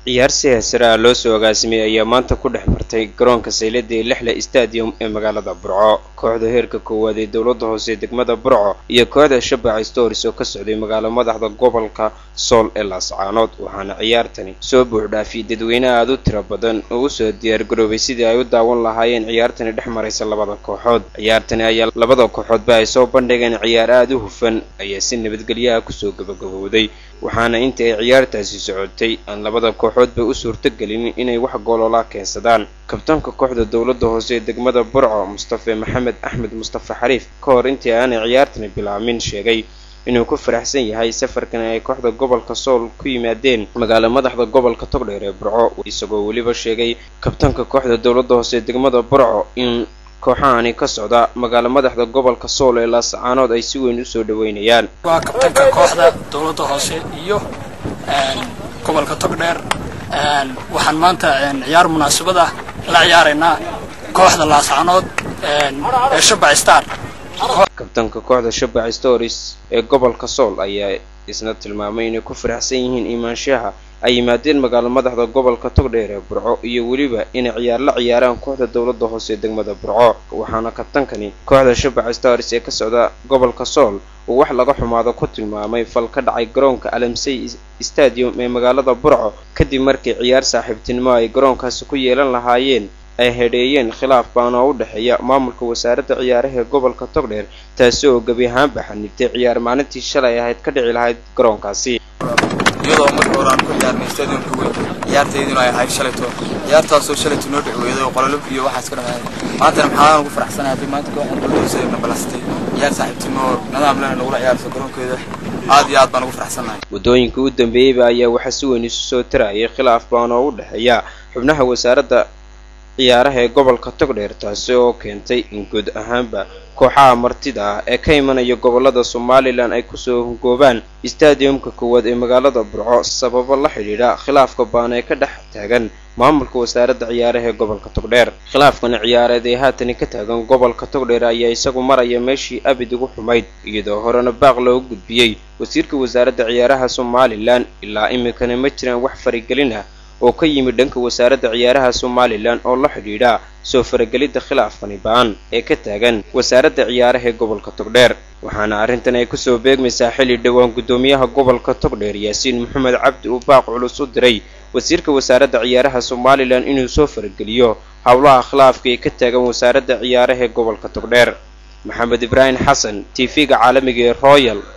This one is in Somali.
ciyaar si heesare ah loo soo agaasimay ayaa maanta ku dhex martay garoonka saylada ee lixle stadium ee magaalada burco kooxda heerka koowaad ee dowladda hoose ee degmada burco iyo kooxda shabaca storis oo ka socday magaalo madaxda gobolka sool ee laascaanood waxaana ciyaartani soo buuxdhaafiyay dadweyne aada u tiro badan oo usoo diyaargaroobay sidii ay u daawan lahaayeen ciyaartani dhex maraysa labada kooxood ciyaartani ayaa labada kooxoodba ay soo bandhigeen ciyaar aada u hufan ayaa si nabadgelyaha kusoo gabagabowday waxaana inta ay ciyaartaasi socotay aan labada kooxoodba u suurtagelin inay wax goololaa keensadaan kabtaanka kooxda dowladda hoose ee degmada burco mustafe maxamed axmed mustafe xariif ka hor intii aanay ciyaartani bilaabmin sheegay inuu ku faraxsan yahay safarkan ay kooxda gobolka sool ku yimaadeen magaalo madaxda gobolka togdheer ee burco isagoo weliba sheegay kabtaanka kooxda dowladda hoose ee degmada burco in kooxahani ka socda magaalo madaxda gobolka sool ee laascaanood ay si weyn usoo dhaweynayaan waa kabtanka kooxda dowladda hoose iyo gobolka togdheer waxaan maanta ciyaar munaasabad ah la ciyaaraynaa kooxda laascaanood ee shabac star kabtanka kooxda shabac storis ee gobolka sool ayaa isna tilmaamay inay ku faraxsan yihiin imaanshaha ay yimaadeen magaalo madaxda gobolka togdheer ee burco iyo weliba inay ciyaar la ciyaaraan kooxda dowladda hoose ee degmada burco waxaana kabtankani kooxda shabac stars ee ka socda gobolka sool uu wax laga xumaado ku tilmaamay fal ka dhacay garoonka alamsey stadium ee magaalada burco kadib markii ciyaar saaxiibtinimo ay garoonkaasi ku yeelan lahaayeen ay hedheeyeen khilaaf baan oo u dhexeeya maamulka wasaaradda ciyaaraha ee gobolka togdheer taasi oo gebi ahaanba xanibtay ciyaar maalintii shalay ahayd ka dhici lahayd garoonkaasi iyadoo marka hore aan ku ciyaarnay stadiumka weyn ciyaartayduna ay ahayd shalayto ciyaartaasoo shalayto noo dhicweeday oo qololo iyo waxaas ka dhameeyay maantana maxaan ugu faraxsanahay haddii maanta kooxda dowladda na balastay ciyaar saaxiibtimo oo nidaam lena nagula ciyaarto garoonkeeda aad iyo aad baan ugu faraxsanahay waddooyinka u dambeeyeyba ayaa waxaa si weyn isu soo tarayay khilaaf baan oo u dhexeeya xubnaha wasaaradda ciyaaraha ee gobolka togdheer taasi oo keentay in guud ahaanba kooxaha martida ah ee ka imanaya gobolada somalilan ay kusoo hungoobaan stadiumka koowaad ee magaalada burco sababo la xidhiidha khilaafka baan ee ka dhex taagan maamulka wasaaradda ciyaaraha ee gobolka togdheer khilaafkana ciyaareed ee haatani ka taagan gobolka togdheer ayaa isagu maraya meeshii abid ugu xumayd iyadoo horena baaq loogu gudbiyey wasiirka wasaaradda ciyaaraha somalilan ilaa iminkana ma jiraan wax farigelin ah oo ka yimid dhanka wasaaradda ciyaaraha somalilan oo la xidhiidha soo faragelidda khilaafkani ba-an ee ka taagan wasaaradda ciyaaraha ee gobolka togdheer waxaana arrintan ay kusoo beegmaysaa xilli dhowaan guddoomiyaha gobolka togdheer yaasiin maxamed cabdi uu baaq culus u diray wasiirka wasaaradda ciyaaraha somalilan inuu soo farageliyo howlaha khilaafka ee ka taagan wasaaradda ciyaaraha ee gobolka togdheer maxamed ibraahim xasan t v-ga caalamiga ee royal